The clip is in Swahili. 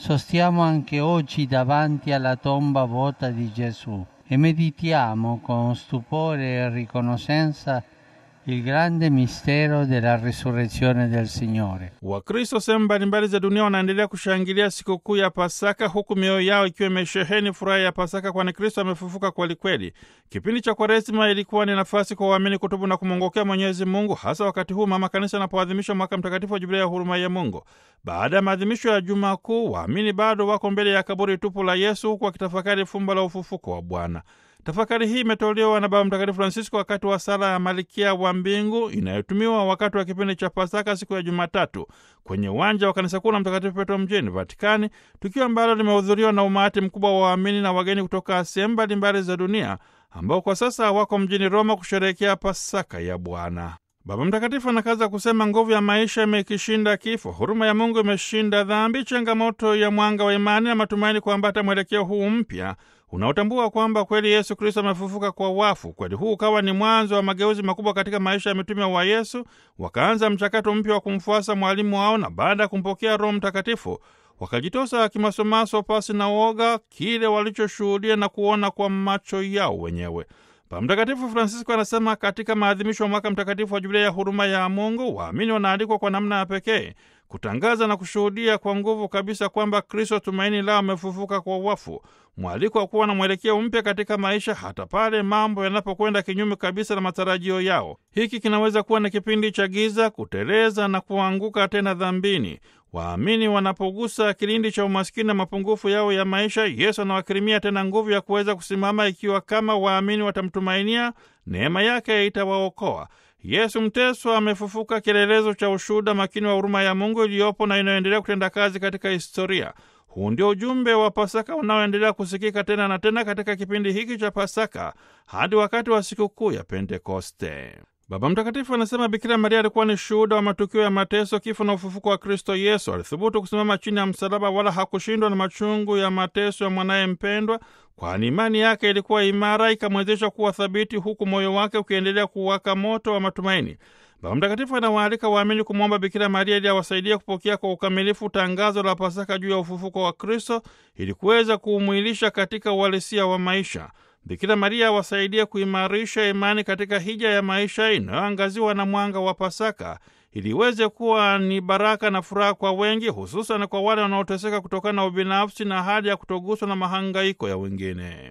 sostiamo anche oggi davanti alla tomba vuota di Gesù e meditiamo con stupore e riconoscenza il grande mistero della risurrezione del Signore. Wakristo sehemu mbalimbali za dunia wanaendelea kushangilia sikukuu ya Pasaka huku mioyo yao ikiwa imesheheni furaha ya Pasaka, kwani Kristo amefufuka kwelikweli. Kipindi cha Kwaresima ilikuwa ni nafasi kwa waamini kutubu na kumwongokea Mwenyezi Mungu, hasa wakati huu Mama Kanisa anapoadhimisha mwaka mtakatifu wa Jubilia ya huruma ya Mungu. Baada ya maadhimisho ya Juma Kuu, waamini bado wako mbele ya kaburi tupu la Yesu huku wakitafakari fumbo la ufufuko wa Bwana. Tafakari hii imetolewa na Baba Mtakatifu Francisco wakati wa sala ya Malkia wa Mbingu inayotumiwa wakati wa kipindi cha Pasaka siku ya Jumatatu kwenye uwanja wa kanisa kuu la Mtakatifu Petro mjini Vatikani, tukio ambalo limehudhuriwa na umati mkubwa wa waamini na wageni kutoka sehemu mbalimbali za dunia ambao kwa sasa wako mjini Roma kusherehekea Pasaka ya Bwana. Baba Mtakatifu anakaza kusema nguvu ya maisha imekishinda kifo, huruma ya Mungu imeshinda dhambi, changamoto ya mwanga wa imani na matumaini kuambata mwelekeo huu mpya unaotambua kwamba kweli Yesu Kristo amefufuka kwa wafu. Kweli huu ukawa ni mwanzo wa mageuzi makubwa katika maisha ya mitume wa Yesu. Wakaanza mchakato mpya wa kumfuasa mwalimu wao, na baada ya kumpokea Roho Mtakatifu wakajitosa kimasomaso pasi na woga kile walichoshuhudia na kuona kwa macho yao wenyewe. Baba Mtakatifu Francisco anasema katika maadhimisho ya mwaka mtakatifu wa Jubilia ya huruma ya Mungu, waamini wanaalikwa kwa namna ya pekee kutangaza na kushuhudia kwa nguvu kabisa kwamba Kristo tumaini lao amefufuka kwa wafu, mwaliko wa kuwa na mwelekeo mpya katika maisha hata pale mambo yanapokwenda kinyume kabisa na matarajio yao. Hiki kinaweza kuwa na kipindi cha giza, kuteleza na kuanguka tena dhambini. Waamini wanapogusa kilindi cha umaskini na mapungufu yao ya maisha, Yesu anawakirimia tena nguvu ya kuweza kusimama, ikiwa kama waamini watamtumainia, neema yake itawaokoa. Yesu mteswa amefufuka, kielelezo cha ushuhuda makini wa huruma ya Mungu iliyopo na inayoendelea kutenda kazi katika historia. Huu ndio ujumbe wa Pasaka unaoendelea kusikika tena na tena katika kipindi hiki cha Pasaka hadi wakati wa sikukuu ya Pentekoste. Baba Mtakatifu anasema Bikira Maria alikuwa ni shuhuda wa matukio ya mateso, kifo na ufufuko wa Kristo Yesu. Alithubutu kusimama chini ya msalaba, wala hakushindwa na machungu ya mateso ya mwanaye mpendwa, kwani imani yake ilikuwa imara, ikamwezesha kuwa thabiti, huku moyo wake ukiendelea kuwaka moto wa matumaini. Baba Mtakatifu anawaalika waamini kumwomba Bikira Maria ili awasaidia kupokea kwa ukamilifu tangazo la Pasaka juu ya ufufuko wa Kristo ili kuweza kuumwilisha katika uhalisia wa maisha. Bikira Maria awasaidie kuimarisha imani katika hija ya maisha inayoangaziwa na mwanga wa Pasaka ili iweze kuwa ni baraka na furaha kwa wengi, hususan kwa wale wanaoteseka kutokana na ubinafsi na hali ya kutoguswa na mahangaiko ya wengine.